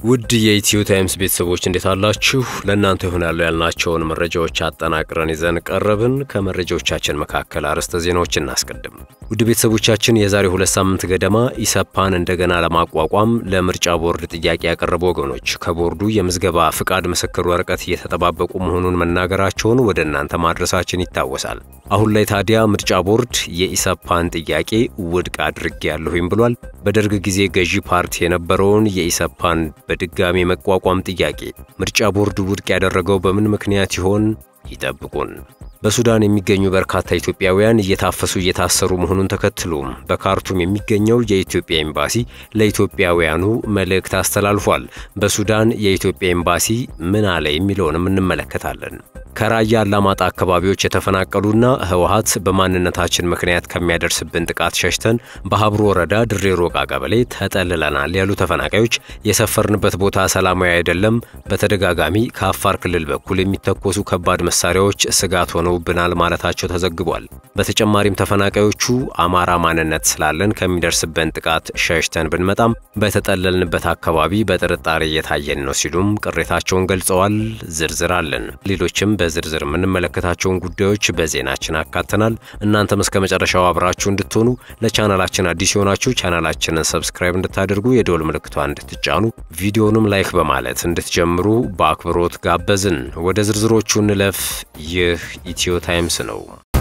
ውድ የኢትዮ ታይምስ ቤተሰቦች እንዴት አላችሁ? ለእናንተ ይሆናሉ ያልናቸውን መረጃዎች አጠናቅረን ይዘን ቀረብን። ከመረጃዎቻችን መካከል አርዕስተ ዜናዎች እናስቀድም። ውድ ቤተሰቦቻችን የዛሬ ሁለት ሳምንት ገደማ ኢሰፓን እንደገና ለማቋቋም ለምርጫ ቦርድ ጥያቄ ያቀረቡ ወገኖች ከቦርዱ የምዝገባ ፍቃድ ምስክር ወረቀት እየተጠባበቁ መሆኑን መናገራቸውን ወደ እናንተ ማድረሳችን ይታወሳል። አሁን ላይ ታዲያ ምርጫ ቦርድ የኢሰፓን ጥያቄ ውድቅ አድርጌያለሁኝ ብሏል። በደርግ ጊዜ ገዢ ፓርቲ የነበረውን የኢሰፓን በድጋሚ መቋቋም ጥያቄ ምርጫ ቦርድ ውድቅ ያደረገው በምን ምክንያት ይሆን? ይጠብቁን። በሱዳን የሚገኙ በርካታ ኢትዮጵያውያን እየታፈሱ እየታሰሩ መሆኑን ተከትሎ በካርቱም የሚገኘው የኢትዮጵያ ኤምባሲ ለኢትዮጵያውያኑ መልእክት አስተላልፏል። በሱዳን የኢትዮጵያ ኤምባሲ ምን አለ የሚለውንም እንመለከታለን። ከራያ አላማጣ አካባቢዎች የተፈናቀሉና ህወሀት በማንነታችን ምክንያት ከሚያደርስብን ጥቃት ሸሽተን በሀብሮ ወረዳ ድሬ ሮቃ ቀበሌ ተጠልለናል ያሉ ተፈናቃዮች የሰፈርንበት ቦታ ሰላማዊ አይደለም፣ በተደጋጋሚ ከአፋር ክልል በኩል የሚተኮሱ ከባድ መሳሪያዎች ስጋት ሆነውብናል ማለታቸው ተዘግቧል። በተጨማሪም ተፈናቃዮቹ አማራ ማንነት ስላለን ከሚደርስብን ጥቃት ሸሽተን ብንመጣም በተጠለልንበት አካባቢ በጥርጣሬ እየታየን ነው ሲሉም ቅሬታቸውን ገልጸዋል። ዝርዝር አለን። ሌሎችም በዝርዝር የምንመለከታቸውን ጉዳዮች በዜናችን አካተናል። እናንተም እስከ መጨረሻው አብራችሁ እንድትሆኑ ለቻናላችን አዲስ የሆናችሁ ቻናላችንን ሰብስክራይብ እንድታደርጉ የደወል ምልክቷን እንድትጫኑ ቪዲዮንም ላይክ በማለት እንድትጀምሩ በአክብሮት ጋበዝን። ወደ ዝርዝሮቹ እንለፍ። ይህ ኢትዮ ታይምስ ነው።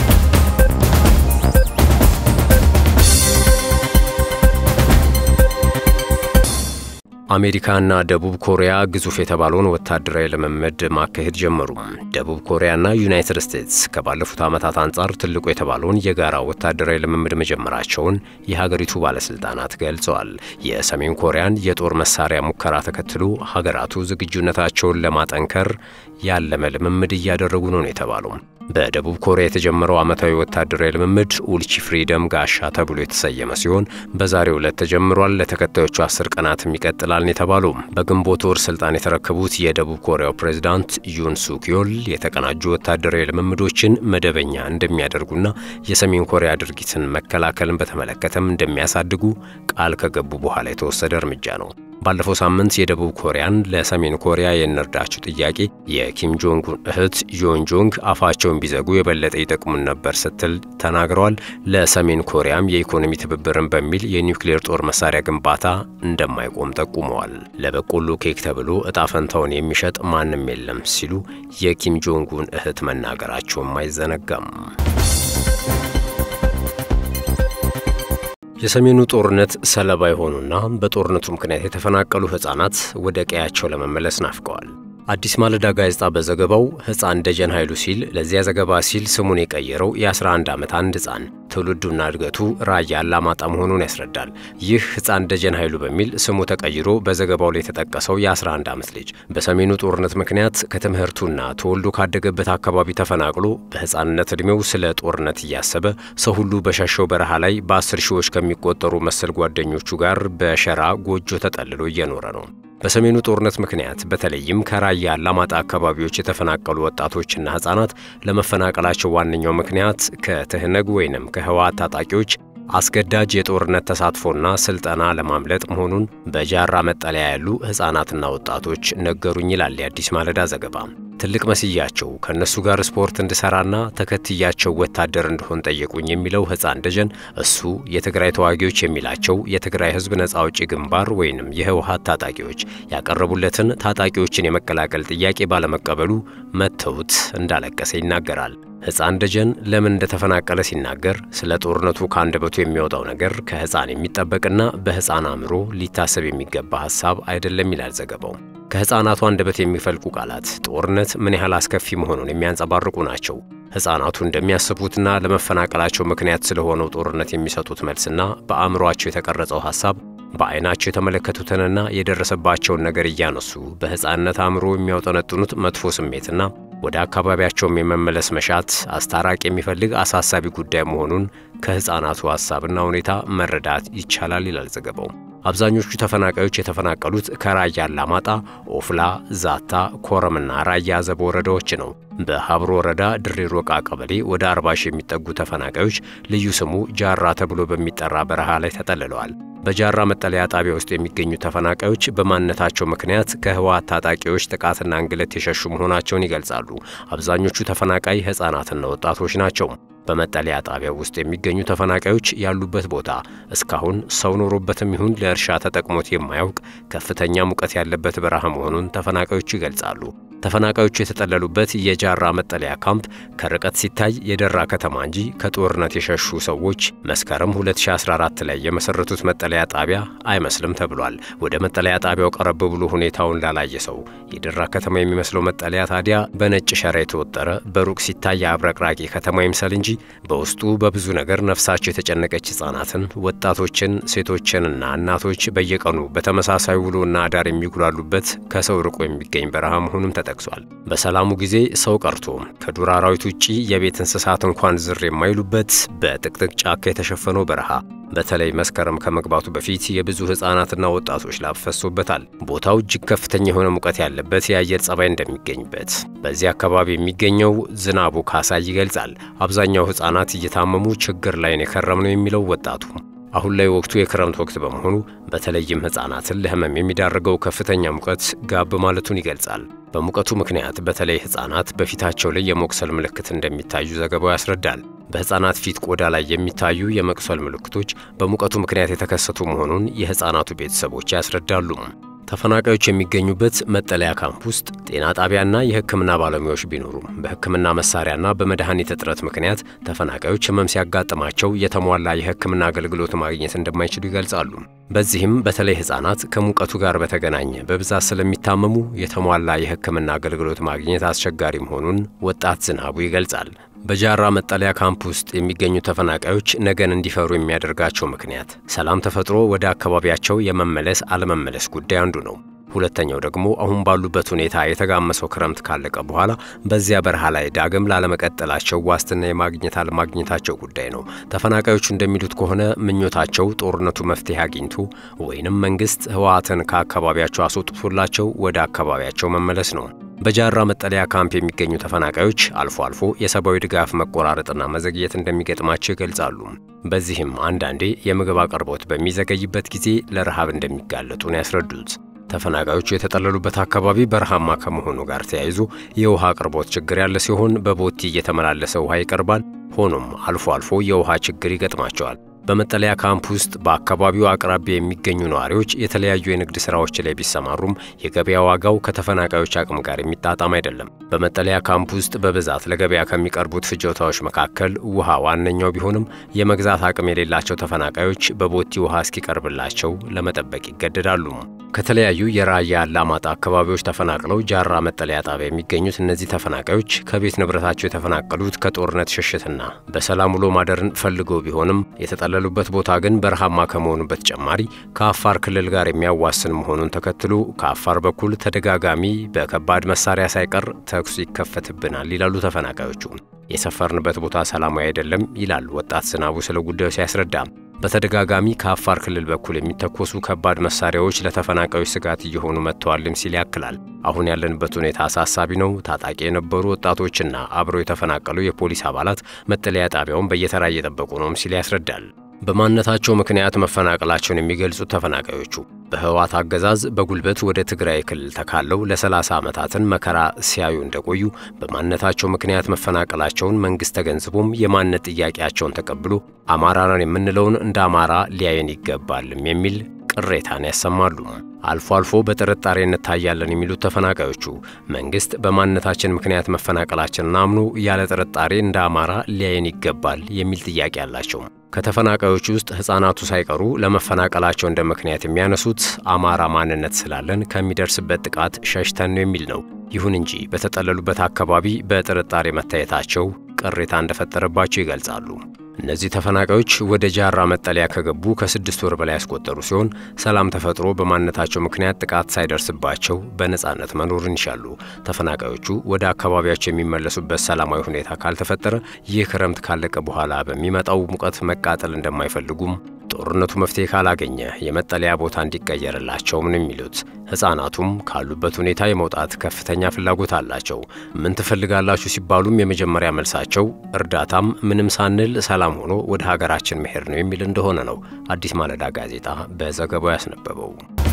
አሜሪካና ደቡብ ኮሪያ ግዙፍ የተባለውን ወታደራዊ ልምምድ ማካሄድ ጀመሩ። ደቡብ ኮሪያና ዩናይትድ ስቴትስ ከባለፉት ዓመታት አንጻር ትልቁ የተባለውን የጋራ ወታደራዊ ልምምድ መጀመራቸውን የሀገሪቱ ባለስልጣናት ገልጸዋል። የሰሜን ኮሪያን የጦር መሳሪያ ሙከራ ተከትሎ ሀገራቱ ዝግጁነታቸውን ለማጠንከር ያለመ ልምምድ እያደረጉ ነው ነው የተባለው። በደቡብ ኮሪያ የተጀመረው ዓመታዊ ወታደራዊ ልምምድ ኡልቺ ፍሪደም ጋሻ ተብሎ የተሰየመ ሲሆን በዛሬው ዕለት ተጀምሯል። ለተከታዮቹ አስር ቀናትም ይቀጥላል የተባለው በግንቦት ወር ስልጣን የተረከቡት የደቡብ ኮሪያው ፕሬዝዳንት ዩን ሱኪዮል የተቀናጁ ወታደራዊ ልምምዶችን መደበኛ እንደሚያደርጉና የሰሜን ኮሪያ ድርጊትን መከላከልን በተመለከተም እንደሚያሳድጉ ቃል ከገቡ በኋላ የተወሰደ እርምጃ ነው። ባለፈው ሳምንት የደቡብ ኮሪያን ለሰሜን ኮሪያ የንርዳችሁ ጥያቄ የኪም ጆንግ እህት ዮን ጆንግ አፋቸውን ቢዘጉ የበለጠ ይጠቅሙን ነበር ስትል ተናግረዋል። ለሰሜን ኮሪያም የኢኮኖሚ ትብብርን በሚል የኒውክሌር ጦር መሳሪያ ግንባታ እንደማይቆም ጠቁመዋል። ለበቆሎ ኬክ ተብሎ እጣ ፈንታውን የሚሸጥ ማንም የለም ሲሉ የኪም ጆንጉን እህት መናገራቸውም አይዘነጋም። የሰሜኑ ጦርነት ሰለባ የሆኑና በጦርነቱ ምክንያት የተፈናቀሉ ሕፃናት ወደ ቀያቸው ለመመለስ ናፍቀዋል። አዲስ ማለዳ ጋዜጣ በዘገባው ሕፃን ደጀን ኃይሉ ሲል ለዚያ ዘገባ ሲል ስሙን የቀየረው የ11 ዓመት አንድ ሕፃን ትውልዱና እድገቱ ራያ አላማጣ መሆኑን ያስረዳል። ይህ ሕፃን ደጀን ኃይሉ በሚል ስሙ ተቀይሮ በዘገባው ላይ የተጠቀሰው የ11 ዓመት ልጅ በሰሜኑ ጦርነት ምክንያት ከትምህርቱና ተወልዶ ካደገበት አካባቢ ተፈናቅሎ በሕፃንነት ዕድሜው ስለ ጦርነት እያሰበ ሰው ሁሉ በሸሸው በረሃ ላይ በአስር ሺዎች ከሚቆጠሩ መሰል ጓደኞቹ ጋር በሸራ ጎጆ ተጠልሎ እየኖረ ነው። በሰሜኑ ጦርነት ምክንያት በተለይም ከራያ አላማጣ አካባቢዎች የተፈናቀሉ ወጣቶችና ሕፃናት ለመፈናቀላቸው ዋነኛው ምክንያት ከትህነግ ወይንም ከህወሓት ታጣቂዎች አስገዳጅ የጦርነት ተሳትፎና ስልጠና ለማምለጥ መሆኑን በጃራ መጠለያ ያሉ ሕፃናትና ወጣቶች ነገሩኝ ይላል የአዲስ ማለዳ ዘገባ። ትልቅ መስያቸው ከእነሱ ጋር ስፖርት እንድሠራና ተከትያቸው ወታደር እንደሆን ጠየቁኝ የሚለው ሕፃን ደጀን እሱ የትግራይ ተዋጊዎች የሚላቸው የትግራይ ሕዝብ ነጻ አውጪ ግንባር ወይንም የህወሓት ታጣቂዎች ያቀረቡለትን ታጣቂዎችን የመቀላቀል ጥያቄ ባለመቀበሉ መተውት እንዳለቀሰ ይናገራል። ሕፃን ደጀን ለምን እንደተፈናቀለ ሲናገር ስለ ጦርነቱ ከአንደበቱ የሚወጣው ነገር ከሕፃን የሚጠበቅና በሕፃን አእምሮ ሊታሰብ የሚገባ ሐሳብ አይደለም ይላል ዘገባው። ከሕፃናቱ አንደበት የሚፈልቁ ቃላት ጦርነት ምን ያህል አስከፊ መሆኑን የሚያንጸባርቁ ናቸው። ሕፃናቱ እንደሚያስቡትና ለመፈናቀላቸው ምክንያት ስለሆነው ጦርነት የሚሰጡት መልስና በአእምሮአቸው የተቀረጸው ሐሳብ በዐይናቸው የተመለከቱትንና የደረሰባቸውን ነገር እያነሱ በሕፃንነት አእምሮ የሚያውጠነጥኑት መጥፎ ስሜትና ወደ አካባቢያቸውም የመመለስ መሻት አስታራቂ የሚፈልግ አሳሳቢ ጉዳይ መሆኑን ከሕፃናቱ ሐሳብና ሁኔታ መረዳት ይቻላል ይላል ዘገባው። አብዛኞቹ ተፈናቃዮች የተፈናቀሉት ከራያ አላማጣ፣ ኦፍላ፣ ዛታ፣ ኮረምና ራያ አዘቦ ወረዳዎች ነው። በሀብሮ ወረዳ ድሬ ሮቃ ቀበሌ ወደ 40 ሺህ የሚጠጉ ተፈናቃዮች ልዩ ስሙ ጃራ ተብሎ በሚጠራ በረሃ ላይ ተጠልለዋል። በጃራ መጠለያ ጣቢያ ውስጥ የሚገኙ ተፈናቃዮች በማንነታቸው ምክንያት ከህወሓት ታጣቂዎች ጥቃትና እንግልት የሸሹ መሆናቸውን ይገልጻሉ። አብዛኞቹ ተፈናቃይ ሕፃናትና ወጣቶች ናቸው። በመጠለያ ጣቢያው ውስጥ የሚገኙ ተፈናቃዮች ያሉበት ቦታ እስካሁን ሰው ኖሮበትም ይሁን ለእርሻ ተጠቅሞት የማያውቅ ከፍተኛ ሙቀት ያለበት በረሃ መሆኑን ተፈናቃዮቹ ይገልጻሉ። ተፈናቃዮቹ የተጠለሉበት የጃራ መጠለያ ካምፕ ከርቀት ሲታይ የደራ ከተማ እንጂ ከጦርነት የሸሹ ሰዎች መስከረም 2014 ላይ የመሰረቱት መጠለያ ጣቢያ አይመስልም ተብሏል። ወደ መጠለያ ጣቢያው ቀረብ ብሎ ሁኔታውን ላላየ ሰው የደራ ከተማ የሚመስለው መጠለያ ታዲያ በነጭ ሸራ የተወጠረ በሩቅ ሲታይ አብረቅራቂ ከተማ ይምሰል እንጂ በውስጡ በብዙ ነገር ነፍሳቸው የተጨነቀች ሕፃናትን፣ ወጣቶችን፣ ሴቶችንና እናቶች በየቀኑ በተመሳሳይ ውሎና አዳር የሚጉላሉበት ከሰው ርቆ የሚገኝ በረሃ መሆኑም ተጠቅሷል። በሰላሙ ጊዜ ሰው ቀርቶ ከዱር አራዊት ውጪ የቤት እንስሳት እንኳን ዝር የማይሉበት በጥቅጥቅ ጫካ የተሸፈነው በረሃ በተለይ መስከረም ከመግባቱ በፊት የብዙ ሕፃናትና ወጣቶች ላብ ፈሶበታል። ቦታው እጅግ ከፍተኛ የሆነ ሙቀት ያለበት የአየር ጸባይ እንደሚገኝበት በዚህ አካባቢ የሚገኘው ዝናቡ ካሳይ ይገልጻል። አብዛኛው ሕፃናት እየታመሙ ችግር ላይ ነው የከረምነው የሚለው ወጣቱ አሁን ላይ ወቅቱ የክረምት ወቅት በመሆኑ በተለይም ሕፃናትን ለህመም የሚዳርገው ከፍተኛ ሙቀት ጋብ ማለቱን ይገልጻል። በሙቀቱ ምክንያት በተለይ ሕፃናት በፊታቸው ላይ የመቁሰል ምልክት እንደሚታዩ ዘገባው ያስረዳል። በሕፃናት ፊት ቆዳ ላይ የሚታዩ የመቁሰል ምልክቶች በሙቀቱ ምክንያት የተከሰቱ መሆኑን የሕፃናቱ ቤተሰቦች ያስረዳሉ። ተፈናቃዮች የሚገኙበት መጠለያ ካምፕ ውስጥ ጤና ጣቢያና የሕክምና ባለሙያዎች ቢኖሩም በሕክምና መሳሪያና በመድኃኒት እጥረት ምክንያት ተፈናቃዮች ህመም ሲያጋጥማቸው የተሟላ የሕክምና አገልግሎት ማግኘት እንደማይችሉ ይገልጻሉ። በዚህም በተለይ ሕፃናት ከሙቀቱ ጋር በተገናኘ በብዛት ስለሚታመሙ የተሟላ የሕክምና አገልግሎት ማግኘት አስቸጋሪ መሆኑን ወጣት ዝናቡ ይገልጻል። በጃራ መጠለያ ካምፕ ውስጥ የሚገኙ ተፈናቃዮች ነገን እንዲፈሩ የሚያደርጋቸው ምክንያት ሰላም ተፈጥሮ ወደ አካባቢያቸው የመመለስ አለመመለስ ጉዳይ አንዱ ነው። ሁለተኛው ደግሞ አሁን ባሉበት ሁኔታ የተጋመሰው ክረምት ካለቀ በኋላ በዚያ በረሃ ላይ ዳግም ላለመቀጠላቸው ዋስትና የማግኘት አለማግኘታቸው ጉዳይ ነው። ተፈናቃዮቹ እንደሚሉት ከሆነ ምኞታቸው ጦርነቱ መፍትሄ አግኝቶ ወይንም መንግስት ህወሓትን ከአካባቢያቸው አስወጥቶላቸው ወደ አካባቢያቸው መመለስ ነው። በጃራ መጠለያ ካምፕ የሚገኙ ተፈናቃዮች አልፎ አልፎ የሰብአዊ ድጋፍ መቆራረጥና መዘግየት እንደሚገጥማቸው ይገልጻሉ። በዚህም አንዳንዴ የምግብ አቅርቦት በሚዘገይበት ጊዜ ለረሃብ እንደሚጋለጡ ነው ያስረዱት። ተፈናቃዮቹ የተጠለሉበት አካባቢ በረሃማ ከመሆኑ ጋር ተያይዞ የውሃ አቅርቦት ችግር ያለ ሲሆን በቦቲ እየተመላለሰ ውሃ ይቀርባል። ሆኖም አልፎ አልፎ የውሃ ችግር ይገጥማቸዋል። በመጠለያ ካምፕ ውስጥ በአካባቢው አቅራቢያ የሚገኙ ነዋሪዎች የተለያዩ የንግድ ሥራዎች ላይ ቢሰማሩም የገበያ ዋጋው ከተፈናቃዮች አቅም ጋር የሚጣጣም አይደለም። በመጠለያ ካምፕ ውስጥ በብዛት ለገበያ ከሚቀርቡት ፍጆታዎች መካከል ውሃ ዋነኛው ቢሆንም የመግዛት አቅም የሌላቸው ተፈናቃዮች በቦቲ ውሃ እስኪቀርብላቸው ለመጠበቅ ይገደዳሉ። ከተለያዩ የራያ አላማጣ አካባቢዎች ተፈናቅለው ጃራ መጠለያ ጣቢያ የሚገኙት እነዚህ ተፈናቃዮች ከቤት ንብረታቸው የተፈናቀሉት ከጦርነት ሽሽትና በሰላም ውሎ ማደርን ፈልገው ቢሆንም የተጠለሉበት ቦታ ግን በረሃማ ከመሆኑ በተጨማሪ ከአፋር ክልል ጋር የሚያዋስን መሆኑን ተከትሎ ከአፋር በኩል ተደጋጋሚ በከባድ መሳሪያ ሳይቀር ተኩስ ይከፈትብናል ይላሉ ተፈናቃዮቹ። የሰፈርንበት ቦታ ሰላማዊ አይደለም ይላል ወጣት ዝናቡ ስለ ጉዳዩ ሲያስረዳ። በተደጋጋሚ ከአፋር ክልል በኩል የሚተኮሱ ከባድ መሳሪያዎች ለተፈናቃዮች ስጋት እየሆኑ መጥተዋልም ሲል ያክላል። አሁን ያለንበት ሁኔታ አሳሳቢ ነው። ታጣቂ የነበሩ ወጣቶችና አብረው የተፈናቀሉ የፖሊስ አባላት መጠለያ ጣቢያውን በየተራ እየጠበቁ ነውም ሲል ያስረዳል። በማንነታቸው ምክንያት መፈናቀላቸውን የሚገልጹት ተፈናቃዮቹ በህወሓት አገዛዝ በጉልበት ወደ ትግራይ ክልል ተካለው ለ30 ዓመታትን መከራ ሲያዩ እንደቆዩ በማንነታቸው ምክንያት መፈናቀላቸውን መንግሥት ተገንዝቦም የማንነት ጥያቄያቸውን ተቀብሎ አማራ ነን የምንለውን እንደ አማራ ሊያየን ይገባልም የሚል ቅሬታን ያሰማሉ። አልፎ አልፎ በጥርጣሬ እንታያለን የሚሉት ተፈናቃዮቹ መንግሥት በማንነታችን ምክንያት መፈናቀላችንን አምኖ ያለ ጥርጣሬ እንደ አማራ ሊያየን ይገባል የሚል ጥያቄ አላቸው። ከተፈናቃዮቹ ውስጥ ሕፃናቱ ሳይቀሩ ለመፈናቀላቸው እንደ ምክንያት የሚያነሱት አማራ ማንነት ስላለን ከሚደርስበት ጥቃት ሸሽተን ነው የሚል ነው። ይሁን እንጂ በተጠለሉበት አካባቢ በጥርጣሬ መታየታቸው ቅሬታ እንደፈጠረባቸው ይገልጻሉ። እነዚህ ተፈናቃዮች ወደ ጃራ መጠለያ ከገቡ ከስድስት ወር በላይ ያስቆጠሩ ሲሆን ሰላም ተፈጥሮ በማንነታቸው ምክንያት ጥቃት ሳይደርስባቸው በነፃነት መኖርን ይሻሉ። ተፈናቃዮቹ ወደ አካባቢያቸው የሚመለሱበት ሰላማዊ ሁኔታ ካልተፈጠረ ይህ ክረምት ካለቀ በኋላ በሚመጣው ሙቀት መቃጠል እንደማይፈልጉም ጦርነቱ መፍትሄ ካላገኘ የመጠለያ ቦታ እንዲቀየርላቸውም ነው የሚሉት። ሕፃናቱም ካሉበት ሁኔታ የመውጣት ከፍተኛ ፍላጎት አላቸው። ምን ትፈልጋላችሁ ሲባሉም የመጀመሪያ መልሳቸው እርዳታም ምንም ሳንል ሰላም ሆኖ ወደ ሀገራችን መሄድ ነው የሚል እንደሆነ ነው አዲስ ማለዳ ጋዜጣ በዘገባው ያስነበበው።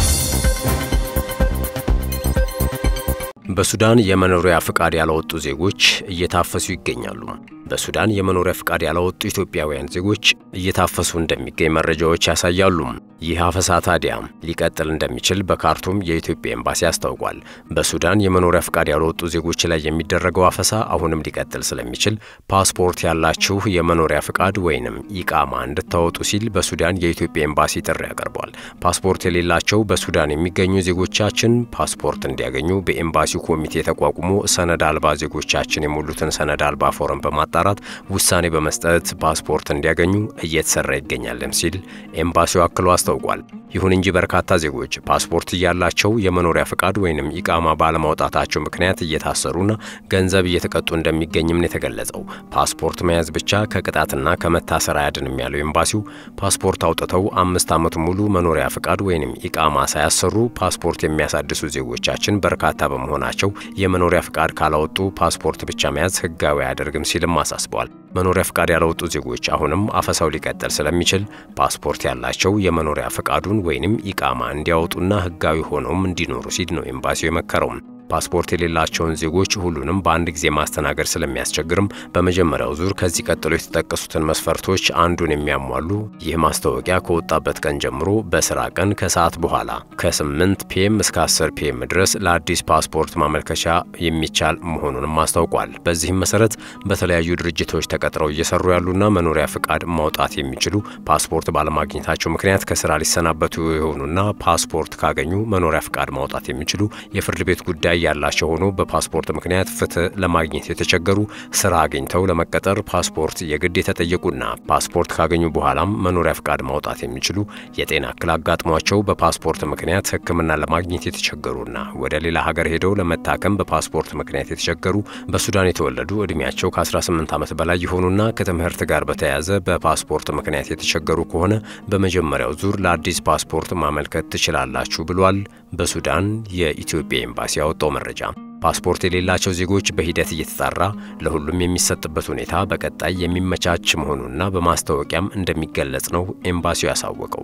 በሱዳን የመኖሪያ ፍቃድ ያላወጡ ዜጎች እየታፈሱ ይገኛሉ። በሱዳን የመኖሪያ ፍቃድ ያላወጡ ኢትዮጵያውያን ዜጎች እየታፈሱ እንደሚገኝ መረጃዎች ያሳያሉ። ይህ አፈሳ ታዲያ ሊቀጥል እንደሚችል በካርቱም የኢትዮጵያ ኤምባሲ አስታውቋል። በሱዳን የመኖሪያ ፍቃድ ያልወጡ ዜጎች ላይ የሚደረገው አፈሳ አሁንም ሊቀጥል ስለሚችል ፓስፖርት ያላችሁ የመኖሪያ ፍቃድ ወይንም ኢቃማ እንድታወጡ ሲል በሱዳን የኢትዮጵያ ኤምባሲ ጥሪ ያቀርቧል። ፓስፖርት የሌላቸው በሱዳን የሚገኙ ዜጎቻችን ፓስፖርት እንዲያገኙ በኤምባሲው ኮሚቴ ተቋቁሞ ሰነድ አልባ ዜጎቻችን የሞሉትን ሰነድ አልባ ፎረም በማጣራት ውሳኔ በመስጠት ፓስፖርት እንዲያገኙ እየተሰራ ይገኛልም ሲል ኤምባሲው አክሎ አስታውቋል። ይሁን እንጂ በርካታ ዜጎች ፓስፖርት እያላቸው የመኖሪያ ፍቃድ ወይንም ኢቃማ ባለማውጣታቸው ምክንያት እየታሰሩና ገንዘብ እየተቀጡ እንደሚገኝም ነው የተገለጸው። ፓስፖርት መያዝ ብቻ ከቅጣትና ከመታሰር አያድንም ያለው ኤምባሲው ፓስፖርት አውጥተው አምስት ዓመት ሙሉ መኖሪያ ፍቃድ ወይንም ኢቃማ ሳያሰሩ ፓስፖርት የሚያሳድሱ ዜጎቻችን በርካታ በመሆናቸው የመኖሪያ ፍቃድ ካላወጡ ፓስፖርት ብቻ መያዝ ሕጋዊ አያደርግም ሲልም አሳስበዋል። መኖሪያ ፍቃድ ያላወጡ ዜጎች አሁንም አፈሳው ሊቀጥል ስለሚችል ፓስፖርት ያላቸው የመኖሪያ ፍቃዱን ወይንም ኢቃማ እንዲያወጡና ሕጋዊ ሆነውም እንዲኖሩ ሲል ነው ኤምባሲው የመከረው። ፓስፖርት የሌላቸውን ዜጎች ሁሉንም በአንድ ጊዜ ማስተናገድ ስለሚያስቸግርም በመጀመሪያው ዙር ከዚህ ቀጥሎ የተጠቀሱትን መስፈርቶች አንዱን የሚያሟሉ ይህ ማስታወቂያ ከወጣበት ቀን ጀምሮ በስራ ቀን ከሰዓት በኋላ ከ8 ፒኤም እስከ 10 ፒኤም ድረስ ለአዲስ ፓስፖርት ማመልከቻ የሚቻል መሆኑንም አስታውቋል። በዚህም መሰረት በተለያዩ ድርጅቶች ተቀጥረው እየሰሩ ያሉና መኖሪያ ፍቃድ ማውጣት የሚችሉ ፓስፖርት ባለማግኘታቸው ምክንያት ከስራ ሊሰናበቱ የሆኑና ፓስፖርት ካገኙ መኖሪያ ፍቃድ ማውጣት የሚችሉ የፍርድ ቤት ጉዳይ ያላቸው ሆኖ በፓስፖርት ምክንያት ፍትህ ለማግኘት የተቸገሩ ስራ አግኝተው ለመቀጠር ፓስፖርት የግድ የተጠየቁና ፓስፖርት ካገኙ በኋላም መኖሪያ ፍቃድ ማውጣት የሚችሉ የጤና እክል አጋጥሟቸው በፓስፖርት ምክንያት ሕክምና ለማግኘት የተቸገሩና ወደ ሌላ ሀገር ሄደው ለመታከም በፓስፖርት ምክንያት የተቸገሩ በሱዳን የተወለዱ ዕድሜያቸው ከ18 ዓመት በላይ የሆኑና ከትምህርት ጋር በተያያዘ በፓስፖርት ምክንያት የተቸገሩ ከሆነ በመጀመሪያው ዙር ለአዲስ ፓስፖርት ማመልከት ትችላላችሁ ብሏል። በሱዳን የኢትዮጵያ ኤምባሲ ያወጣው መረጃ ፓስፖርት የሌላቸው ዜጎች በሂደት እየተጣራ ለሁሉም የሚሰጥበት ሁኔታ በቀጣይ የሚመቻች መሆኑና በማስታወቂያም እንደሚገለጽ ነው ኤምባሲው ያሳወቀው።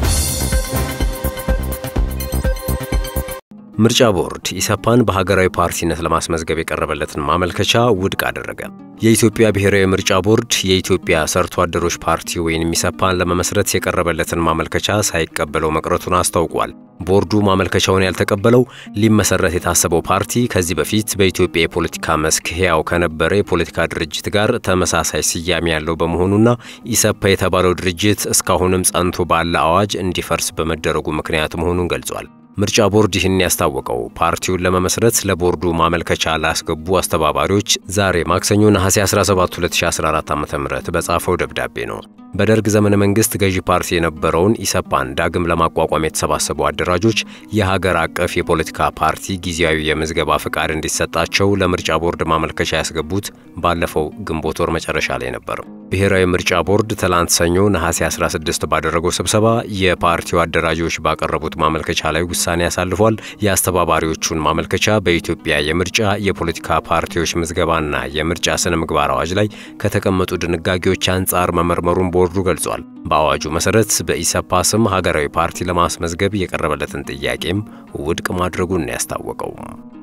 ምርጫ ቦርድ ኢሰፓን በሀገራዊ ፓርቲነት ለማስመዝገብ የቀረበለትን ማመልከቻ ውድቅ አደረገ። የኢትዮጵያ ብሔራዊ ምርጫ ቦርድ የኢትዮጵያ ሰርቶ አደሮች ፓርቲ ወይም ኢሰፓን ለመመስረት የቀረበለትን ማመልከቻ ሳይቀበለው መቅረቱን አስታውቋል። ቦርዱ ማመልከቻውን ያልተቀበለው ሊመሰረት የታሰበው ፓርቲ ከዚህ በፊት በኢትዮጵያ የፖለቲካ መስክ ሕያው ከነበረ የፖለቲካ ድርጅት ጋር ተመሳሳይ ስያሜ ያለው በመሆኑና ኢሰፓ የተባለው ድርጅት እስካሁንም ጸንቶ ባለ አዋጅ እንዲፈርስ በመደረጉ ምክንያት መሆኑን ገልጿል። ምርጫ ቦርድ ይህን ያስታወቀው ፓርቲውን ለመመስረት ለቦርዱ ማመልከቻ ላስገቡ አስተባባሪዎች ዛሬ ማክሰኞ ነሐሴ 17 2014 ዓ.ም በጻፈው ደብዳቤ ነው። በደርግ ዘመነ መንግስት ገዢ ፓርቲ የነበረውን ኢሰፓን ዳግም ለማቋቋም የተሰባሰቡ አደራጆች የሀገር አቀፍ የፖለቲካ ፓርቲ ጊዜያዊ የምዝገባ ፍቃድ እንዲሰጣቸው ለምርጫ ቦርድ ማመልከቻ ያስገቡት ባለፈው ግንቦት ወር መጨረሻ ላይ ነበር። ብሔራዊ ምርጫ ቦርድ ትላንት ሰኞ ነሐሴ 16 ባደረገው ስብሰባ የፓርቲው አደራጆች ባቀረቡት ማመልከቻ ላይ ውሳኔ ያሳልፏል። የአስተባባሪዎቹን ማመልከቻ በኢትዮጵያ የምርጫ የፖለቲካ ፓርቲዎች ምዝገባና የምርጫ ስነ ምግባር አዋጅ ላይ ከተቀመጡ ድንጋጌዎች አንጻር መመርመሩን ቦርዱ ገልጿል። በአዋጁ መሰረት በኢሰፓ ስም ሀገራዊ ፓርቲ ለማስመዝገብ የቀረበለትን ጥያቄም ውድቅ ማድረጉን ያስታወቀው